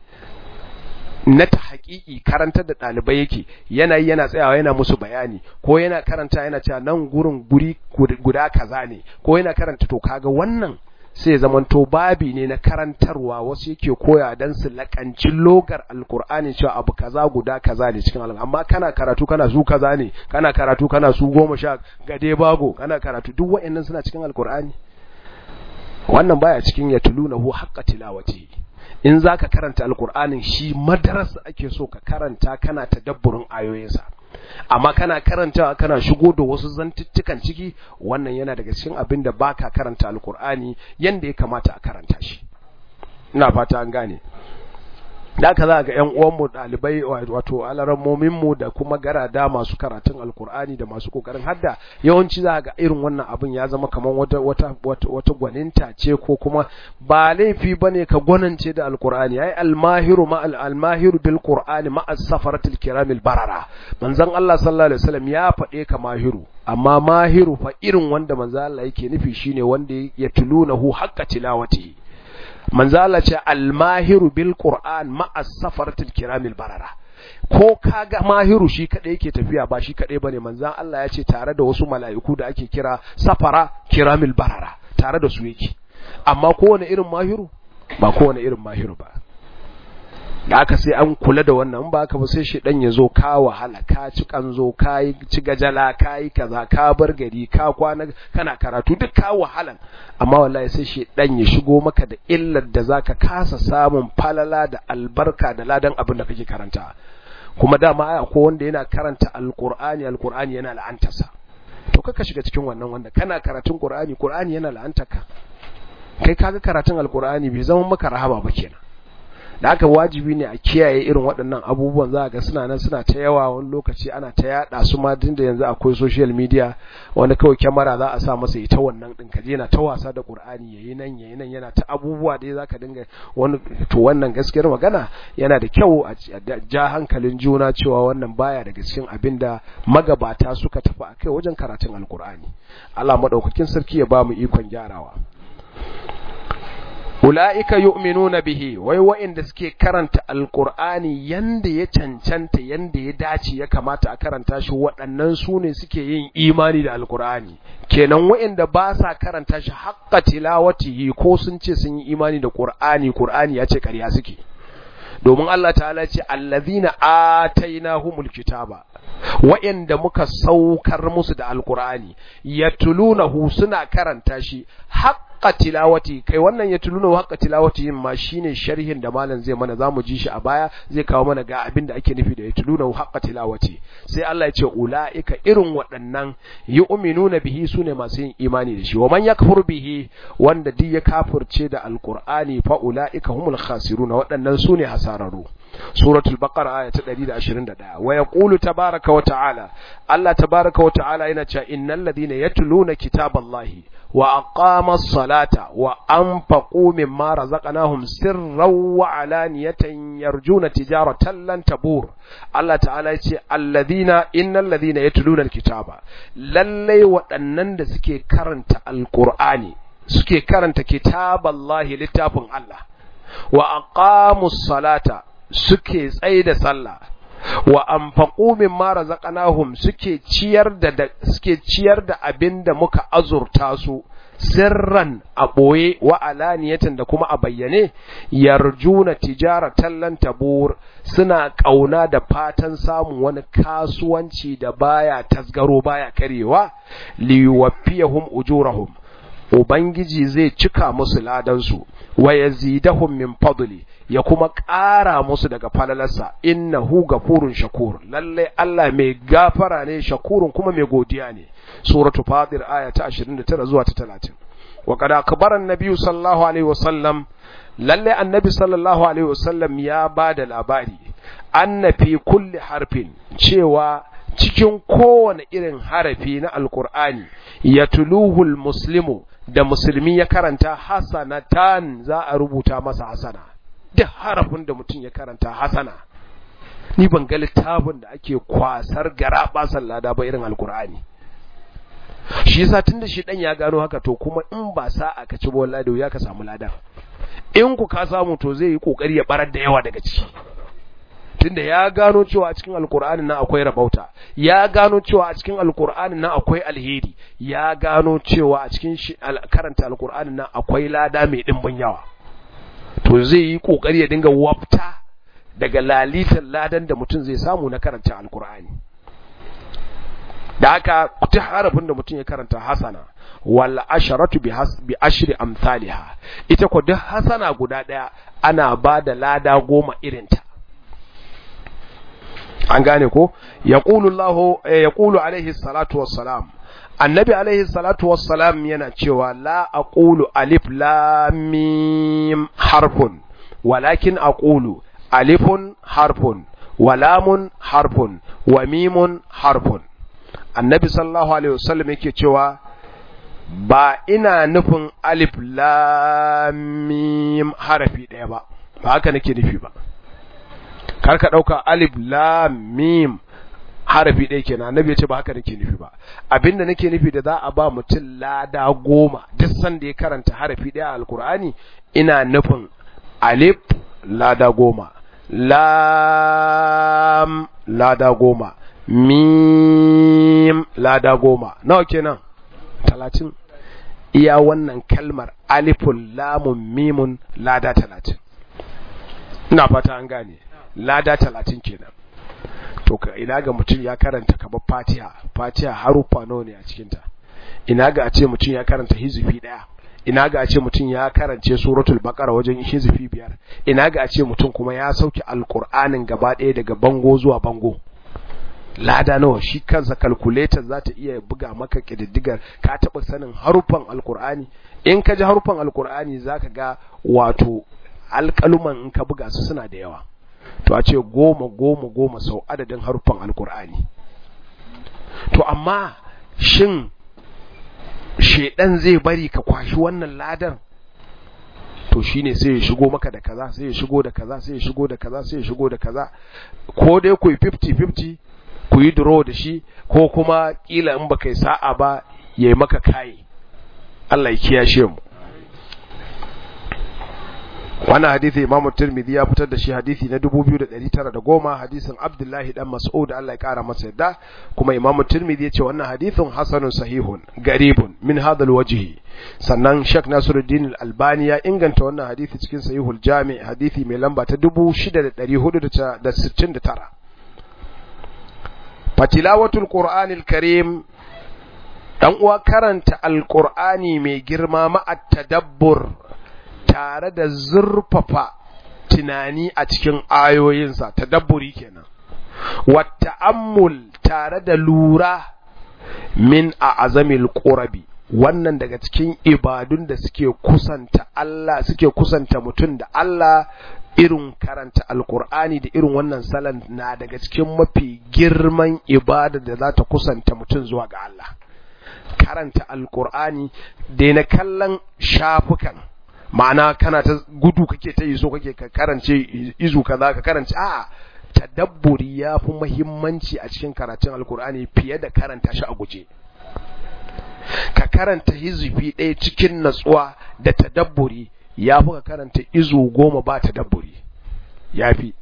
na ta haƙiƙi karantar da ɗalibai yake yana yi yana tsayawa yana musu bayani ko yana karanta yana cewa nan gurin guri guda kaza ne ko yana karanta to kaga wannan sai zamanto babi ne na karantarwa wasu yake koya dan su lakanci logar alkur'ani cewa abu kaza guda kaza ne cikin alkur'ani amma kana karatu kana su kaza ne kana karatu kana su goma sha gade bago kana karatu duk wa'annan suna cikin alkur'ani wannan baya cikin yatlunahu haqqa tilawati in za ka karanta alkur'anin shi madarasa ake so ka karanta kana tadabburin ayoyinsa amma kana karantawa kana shigo da wasu zantuttukan ciki wannan yana daga cikin abin da baka karanta alkur'ani yanda ya kamata a karanta shi ina fata an gane da aka za ga 'yan uwanmu ɗalibai wato alarammominmu da kuma garada masu karatun alkur'ani da masu kokarin hadda yawanci za ga irin wannan abin ya zama kamar wata wata wata gwaninta ce ko kuma ba laifi bane ka gwanance da alkur'ani ai almahiru ma almahiru bil qur'ani ma as-safaratil kiramil barara manzon Allah sallallahu alaihi wasallam ya faɗe ka mahiru amma mahiru fa irin wanda manzon Allah yake nufi shine wanda ya tulunahu haqqa tilawati manzo Allah ce almahiru bil qur'an ma'a safaratil kiramil barara ko kaga mahiru shi kadai yake tafiya ba shi kadai bane manzo Allah ya ce tare da wasu mala'iku da ake kira safara kiramil barara tare da su yake amma kowane irin mahiru ba kowane irin mahiru ba da aka sai an kula da wannan ba ka ba sai shedan ya zo ka wahala ka ci kanzo ka yi ci gajala ka yi kaza ka bar gari ka kwana kana karatu duk ka wahalan amma wallahi sai shedan ya shigo maka da illar da zaka kasa samun falala da albarka da ladan abin da kake karanta kuma dama ai akwai wanda yana karanta alqur'ani alqur'ani yana la'antarsa to kaka shiga cikin wannan wanda kana karatun qur'ani qur'ani yana la'antarka kai kaga karatun alqur'ani bai zama maka rahama ba kenan da haka wajibi ne a kiyaye irin waɗannan abubuwan za ga suna nan suna ta yawa wani lokaci ana ta yaɗa su ma tun da yanzu akwai social media wani kawai kyamara za a sa masa ita wannan ɗin kaje yana ta wasa da ƙur'ani yayi nan yayi nan yana ta abubuwa da za ka dinga wani to wannan gaskiyar magana yana da kyau a ja hankalin juna cewa wannan baya daga cikin abin da magabata suka tafi a kai wajen karatun alƙur'ani Allah maɗaukakin sarki ya ba mu ikon gyarawa ula'ika yu'minuna bihi wai wa'inda suke karanta alqur'ani yanda ya cancanta yanda ya dace ya kamata a karanta shi waɗannan su ne suke yin imani da alqur'ani kenan wa'inda ba sa karanta shi haqqa tilawatihi ko sun ce sun yi imani da qur'ani qur'ani ya ce ƙarya suke domin Allah ta'ala ce allazina atainahumul kitaba wa'inda muka saukar musu da alqur'ani yatlunahu suna karanta shi haqqa tilawati kai wannan yatlunahu haqqa tilawati yin ma shine sharhin da malam zai mana zamu ji shi a baya zai kawo mana ga abin da ake nufi da yatlunahu haqqa tilawati sai Allah ya ce ulaika irin waɗannan yu'minuna bihi sune masu yin imani da shi wa man yakfur bihi wanda duk ya kafirce da alqur'ani fa ulaika humul khasiruna waɗannan sune hasararu suratul baqara aya ta 121 wa yaqulu tabaaraka wa ta'ala Allah tabaaraka wa ta'ala yana cewa innal ladina yatluna kitaballahi wa aqamas salata wa anfaqu mimma razaqnahum sirran wa alaniyatan yarjuna tijaratan lan tabur Allah ta'ala yace alladhina innal ladhina yatluna alkitaba lalle waɗannan da suke karanta alqur'ani suke karanta kitaballahi littafin Allah wa aqamus salata suke tsaida sallah wa anfaqu mimma razaqnahum suke ciyar da suke ciyar da abinda muka azurta su sirran a ɓoye wa alaniyatan da kuma a bayyane yarjuna tijaratan lan tabur suna ƙauna da fatan samun wani kasuwanci da baya tasgaro baya karewa liwaffiyahum ujurahum ubangiji zai cika musu ladansu wa yazidahum min fadli ya kuma ƙara musu daga falalarsa innahu gafurun shakur lalle Allah mai gafara ne shakurun kuma mai godiya ne suratu fatir aya ta 29 zuwa ta 30 wa qad akbara an-nabi sallallahu alaihi wasallam lalle annabi sallallahu alaihi wasallam ya bada labari anna fi kulli harfin cewa cikin kowane irin harafi na alkur'ani ya tuluhul muslimu da musulmi ya karanta hasanatan za a rubuta masa hasana duk harafin da mutum ya karanta hasana ni ban ga littafin da ake kwasar gara basan lada ba irin alkur'ani shi yasa tunda shi dan ya gano haka to kuma in ba sa aka ci bolla da ya ka samu ladan in ku ka samu to zai yi kokari ya barar da yawa daga ciki tunda ya gano cewa a cikin alkur'ani nan akwai rabauta ya gano cewa a cikin alkur'ani nan akwai alheri ya gano cewa a cikin karanta alkur'ani nan akwai lada mai dimbin yawa to zai yi kokari ya dinga wafta daga lalitan ladan da mutum zai samu na karanta alkur'ani da haka ta harafin da mutum ya karanta hasana wal asharatu bi bi ashri amsalha ita ko duk hasana guda daya ana ba da lada goma irinta an gane ko yaqulu Allah yaqulu alaihi salatu wassalam annabi alaihi salatu wassalam yana cewa la aqulu alif lam mim harfun walakin aqulu alifun harfun wa lamun harfun wa mimun harfun annabi sallallahu alaihi wasallam yake cewa ba ina nufin alif lam mim harafi ɗaya ba ba haka nake nufi ba kar ka ɗauka alif lam mim harafi ɗaya kenan annabi ya ce ba haka nake nufi ba abinda nake nufi da za a ba mutum lada goma duk sanda ya karanta harafi ɗaya a alkur'ani ina nufin alif lada goma lam lada goma mim lada goma nawa kenan talatin iya wannan kalmar alifun lamun mimun lada talatin ina fata an gane lada talatin kenan to ka ina ga mutum ya karanta kamar fatiha fatiha haruffa nawa ne a cikinta ina ga a ce mutum ya karanta hizifi ɗaya ina ga a ce mutum ya karance suratul baqara wajen hizifi biyar ina ga a ce mutum kuma ya sauke alqur'anin gaba ɗaya daga bango zuwa bango lada nawa shi kansa calculator za ta iya buga maka kididdigar ka taɓa sanin haruffan alqur'ani in ka ji haruffan alqur'ani zaka ga wato alƙaluman in ka buga su suna da yawa to a ce goma goma goma sau adadin haruffan alqur'ani to amma shin shedan zai bari ka kwashi wannan ladan to shine sai ya shigo maka da kaza sai ya shigo da kaza sai ya shigo da kaza sai ya shigo da kaza ko dai ku yi 50-50 ku yi draw da shi ko kuma kila in baka yi sa'a ba ya yi maka kayi Allah ya kiyashe mu wannan hadisi Imam Tirmidhi ya fitar da shi hadisi na 2910 hadisin Abdullahi dan Mas'ud Allah ya kara masa yadda kuma Imam Tirmidhi ya ce wannan hadisin hasanun sahihun garibun min hadha alwajhi sannan Sheikh Nasiruddin Al-Albani ya inganta wannan hadisi cikin Sahihul Jami' hadisi mai lamba ta 6469 fatilawatul Qur'anil Karim dan uwa karanta Al-Qur'ani mai girma ma'a tadabbur tare da zurfafa tunani a cikin ayoyinsa tadabburi kenan wata'ammul tare da lura min a azamil qurabi wannan daga cikin ibadun da suke kusanta Allah suke kusanta mutum da Allah irin karanta alkur'ani da irin wannan salan na daga cikin mafi girman ibada da za ta kusanta mutum zuwa ga Allah karanta alkur'ani da na kallon shafukan ma'ana kana ta gudu kake ta yi so kake ka karance izu kaza ka karance a tadabburi ya fi muhimmanci a cikin karatun alkur'ani fiye da karanta shi a guje ka karanta hizifi ɗaya cikin natsuwa da tadabburi ya fi ka karanta izu goma ba tadabburi ya fi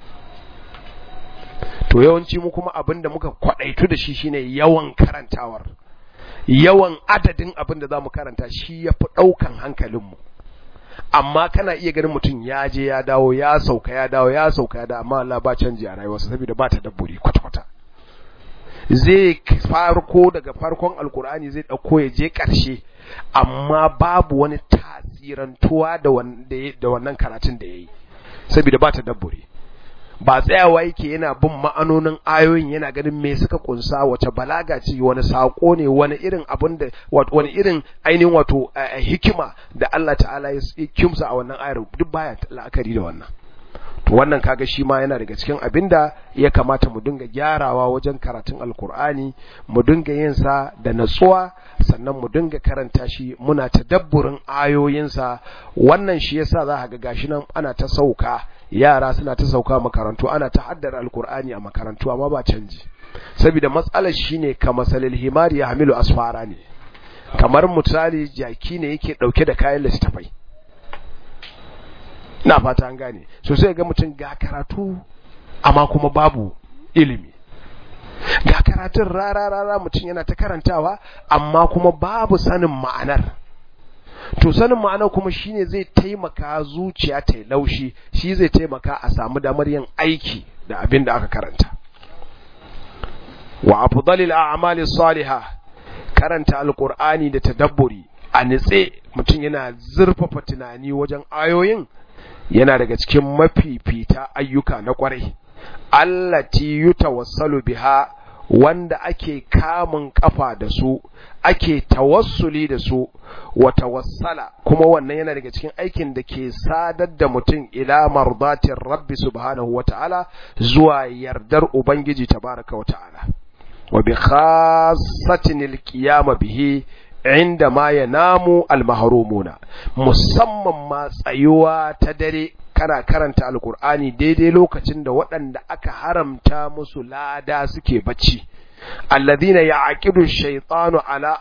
to yawanci mu kuma abin da muka kwaɗaitu da shi shine yawan karantawar yawan adadin abin da za mu karanta shi ya fi ɗaukan hankalinmu amma kana iya ganin mutum ya je ya dawo ya sauka ya dawo ya sauka ya dawo amma Allah ba canji a rayuwarsa saboda ba ta dabburi kwata-kwata zai farko daga farkon alkur'ani zai dauko ya je karshe amma babu wani tasirantuwa da wannan karatun da yayi saboda ba ta dabburi ba tsayawa yake yana bin ma'anonin ayoyin yana ganin me suka kunsa wace balaga ce wani sako ne wani irin abin da wani irin ainihin wato hikima da Allah ta'ala ya kimsa a wannan ayar duk baya la'akari da wannan to wannan kaga shi ma yana daga cikin abin da ya kamata mu dinga gyarawa wajen karatun alkur'ani mu dinga yin sa da natsuwa sannan mu dinga karanta shi muna tadabburin ayoyinsa wannan shi yasa za ka ga gashi nan ana ta sauka yara suna ta sauka makarantu ana ta haddara alkur'ani a makarantu amma ba canji saboda matsalar shine kamar salil himari ya hamilu asfara ne kamar misali jaki ne yake dauke da kayan littafai ina fata an gane so sai ga mutum ga karatu amma kuma babu ilimi ga karatun rara rara mutum yana ta karantawa amma kuma babu sanin ma'anar to sanin ma'anar kuma shine zai taimaka zuciya ta laushi shi zai taimaka a samu damar yin aiki da abin da aka karanta wa afdalil a'mali salihah karanta alqur'ani da tadabburi a nitse mutum yana zurfafa tunani wajen ayoyin yana daga cikin mafifita ayyuka na kwarai allati yutawassalu biha wanda ake kamun kafa da su ake tawassuli da su wa tawassala kuma wannan yana daga cikin aikin da ke sadar da mutum ila mardatin rabbi subhanahu wa ta'ala zuwa yardar ubangiji tabaraka wa ta'ala wa bi khassatin alqiyama bihi inda ma yanamu almahrumuna musamman ma tsayuwa ta dare kana karanta alkur'ani daidai lokacin da waɗanda aka haramta musu lada suke bacci alladhina ya'qidu shaytanu ala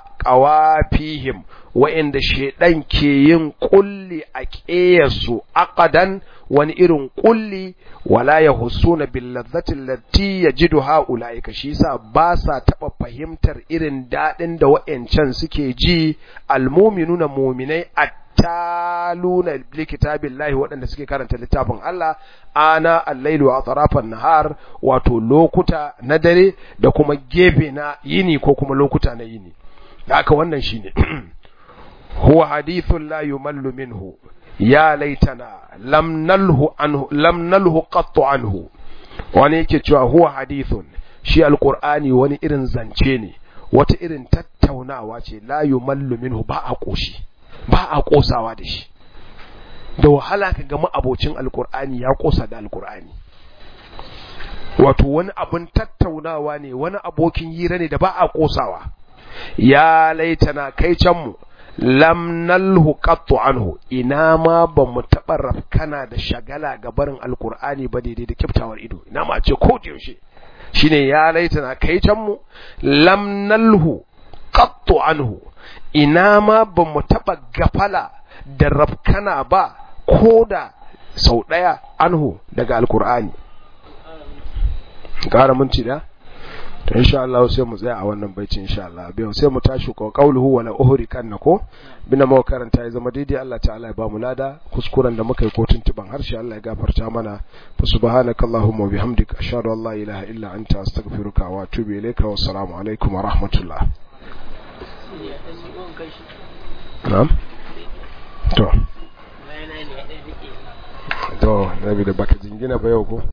qawafihim wa'inda shaydan ke yin kulli a ƙeyarsu aqadan wani irin kulli wala yahussuna bil ladzati allati yajidu haulaika shi yasa ba sa taba fahimtar irin dadin da wa'ancan suke ji almu'minuna mu'minai taluna li kitabillahi waɗanda suke karanta littafin Allah ana al-lailu wa atrafan nahar wato lokuta na dare da kuma gefe na yini ko kuma lokuta na yini haka wannan shine huwa hadithun la yumallu minhu ya laitana lam nalhu anhu lam nalhu qattu anhu wani yake cewa huwa hadithun shi alqur'ani wani irin zance ne wata irin tattaunawa ce la yumallu minhu ba a koshi ba a kosawa da shi da wahala ka ga abocin alkur'ani ya kosa da alkur'ani wato wani abun tattaunawa ne wani abokin hira ne da ba a kosawa ya laitana kai can mu lam nalhu qattu anhu ina ma ba mu taɓa rafkana da shagala ga barin alkur'ani ba daidai da kiftawar ido ina ma ce ko da yaushe shine ya laitana kai can mu lam nalhu qattu anhu ina ma ba mu taɓa gafala da rafkana ba ko da sau ɗaya anhu daga alkur'ani ƙara minti da to insha Allah sai mu tsaya a wannan baitin insha Allah biyo sai mu tashi ko qauluhu wala uhri kanna ko bina mu karanta ya zama daidai Allah ta'ala ya ba mu lada kuskuren da muka yi ko tuntuban harshe Allah ya gafarta mana fa subhanakallahumma wa bihamdika ashhadu an la ilaha illa anta astaghfiruka wa atubu ilayka wa assalamu alaikum wa rahmatullah na'am to to da baka jingina ba yau ko